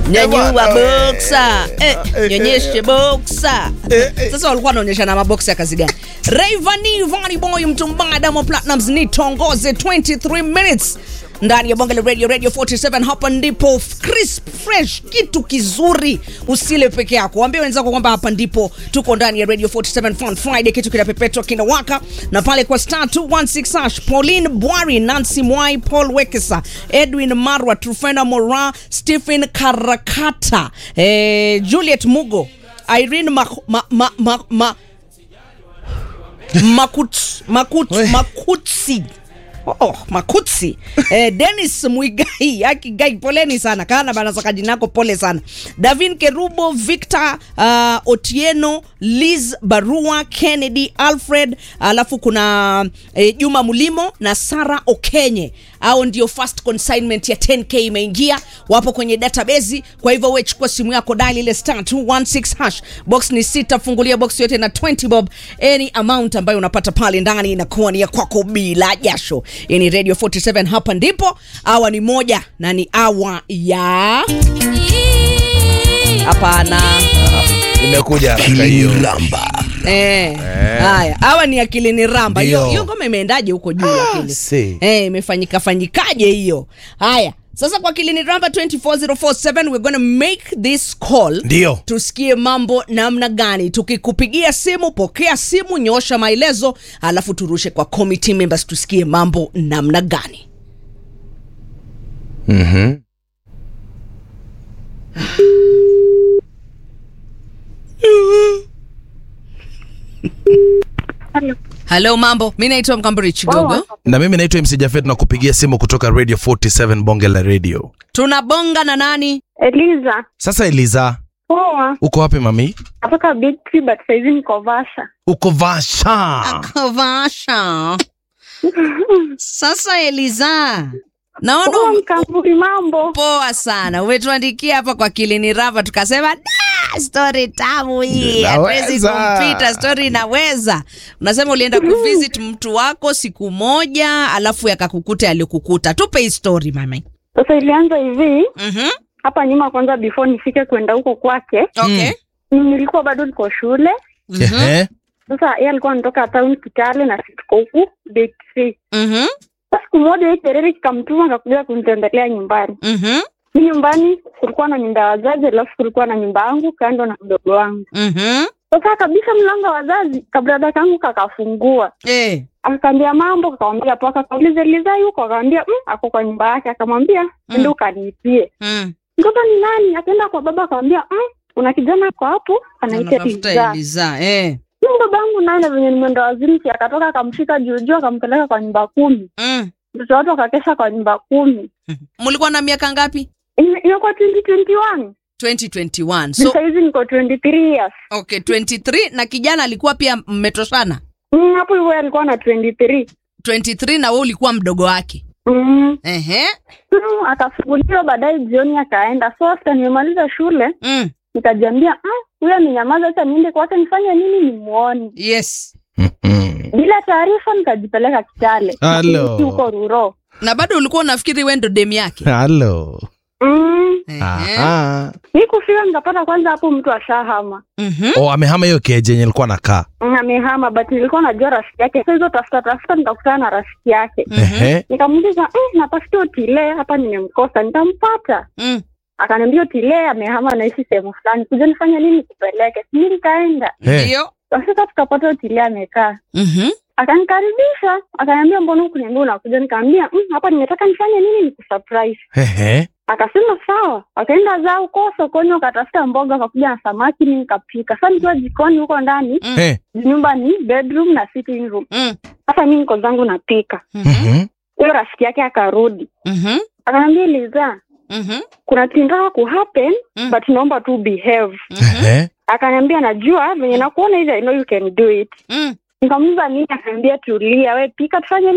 nyanyua bwana, boksa eh, eh, nyonyeshe boksa eh, eh. sasa walikuwa wanaonyesha na maboksa ya kazi gani Rayvanny Vanny Boy mtumbaa Diamond Platnumz ni tongoze 23 minutes ndani ya bonge la radio radio 47 hapa ndipo crisp fresh kitu kizuri usile peke yako waambie wenzako kwamba hapa ndipo tuko ndani ya radio 47 fun friday kitu kinapepetwa kinawaka na pale kwa star 216 hash pauline bwari nancy mwai paul wekesa edwin marwa trufena mora stephen karakata eh, juliet mugo irene ma, ma, ma, ma, ma, makut, makut, We. makutsi Oh, makutsi eh, denis mwigai akigai poleni sana kana banasaka jinako pole sana davin kerubo victor uh, otieno liz barua kennedy alfred alafu kuna eh, juma mulimo na sara okenye au ndio first consignment ya 10k imeingia wapo kwenye database kwa hivyo we chukua simu yako dali ile star 216 hash box ni sita fungulia box yote na 20 bob any amount ambayo unapata pale ndani inakuwa ni ya kwako bila jasho Hii ni radio 47 hapa ndipo awa ni moja na ni awa ya hapana imekuja haraka hiyo Kiliramba. Eh, haya hawa ni akili ni ramba hiyo Ndio. hiyo ngoma imeendaje huko juu lakini see. eh, imefanyika fanyikaje hiyo haya sasa kwa kilini ramba 24047 we're gonna make this call Ndio. tusikie mambo namna gani tukikupigia simu pokea simu nyosha maelezo alafu turushe kwa committee members tusikie mambo namna gani Mhm. halo mambo mi naitwa mkamburi chigogo na mimi naitwa mc jafet na kupigia simu kutoka radio 47 bonge la radio tunabonga na nani Eliza. sasa eliza Poa. uko wapi mami Natoka Big Tree but saizi niko Vasha. uko vasha kovasha sasa eliza naona Poa ume- mkamburi mambo. poa sana umetuandikia hapa kwa kilini rava tukasema da stori tamu hii hatuwezi Inaweza. kumpita stori inaweza unasema ulienda kuvisit mtu wako siku moja alafu yakakukuta alikukuta tupe hii story mama Sasa ilianza hivi mm-hmm. hapa nyuma, kwanza before nifike kwenda huko kwake, okay nilikuwa bado niko shule. Mhm. Ehe. Sasa yeye alikuwa anatoka town Kitale na sisi tuko huku Big Tree. Mhm. Sasa siku moja hii tereri kikamtuma akakuja kunitembelea nyumbani. Mhm. Mi nyumbani kulikuwa na nyumba ya wazazi, alafu kulikuwa na nyumba yangu kando na mdogo wangu. Mhm. Sasa kabisa mlango wa wazazi kabrada kangu kakafungua Eh. akakaambia mambo, kakamwambia poa, akauliza Liza yuko, akamwambia mm, ako kwa nyumba yake, akamwambia ende ukaniipie. Mm. Mtoto ni nani? Akaenda kwa baba akamwambia mm, kuna kijana ako hapo anaitwa Unatafuta Liza. Eliza. Eh. Huyo baba yangu naye na venye nimeenda wazimu, si akatoka akamshika juu juu akampeleka kwa nyumba kumi. Mm. Mtoto watu akakesha kwa nyumba kumi. mulikuwa na miaka ngapi Ime- Imekuwa 2021 2021 so, so sahizi niko 23 years. okay 23 na kijana alikuwa pia mmetoshana Mm, hapo hivyo yeye alikuwa na 23 23 na wewe ulikuwa mdogo wake mm. ehe Mm, akafunguliwa baadaye jioni akaenda. So after nimemaliza shule mm. nikajiambia "Mm, huyo amenyamaza, sasa niende kwake nifanye nini nimuone. yes Mhm. Bila taarifa nikajipeleka Kitale Halo. Nikiishi huko Ruro. na bado ulikuwa unafikiri wewe ndo dem yake halo Mm, Ehe. Aha. mi kufika nikapata kwanza hapo mtu ashahama Mhm. oh, amehama hiyo keje yenye alikuwa nakaa Mm, amehama, but nilikuwa najua rafiki yake. Sasa hizo tafuta tafuta nikakutana na rafiki yake, Mhm. Ehe. nikamuuliza mm, natafuta Otile hapa, nimemkosa nitampata. Mm. Akaniambia Otile amehama, naishi sehemu fulani, kuja nifanye nini kupeleke. Mi nikaenda Eh. ndio sasa, tukapata Otile amekaa Mhm. akanikaribisha akaniambia mbona hukuniambia unakuja nikaambia mm, hapa nimetaka nifanye nini nikusurprise Ehe. akasema sawa wakaenda zao huko sokoni wakatafuta mboga wakakuja na samaki mi nikapika sasa nikiwa jikoni huko ndani Mm. Eh. nyumba ni bedroom na sitting room Mm. sasa mi niko zangu napika Mhm. Mhm. huyo rafiki yake akarudi Mhm. akaniambia liza Mhm. kuna tindaa ku happen Mm. but naomba tu behave Mhm. Ehe. akaniambia najua venye nakuona hivi i know you can do it Mm. nikamuuliza nini akaniambia tulia we pika tufanye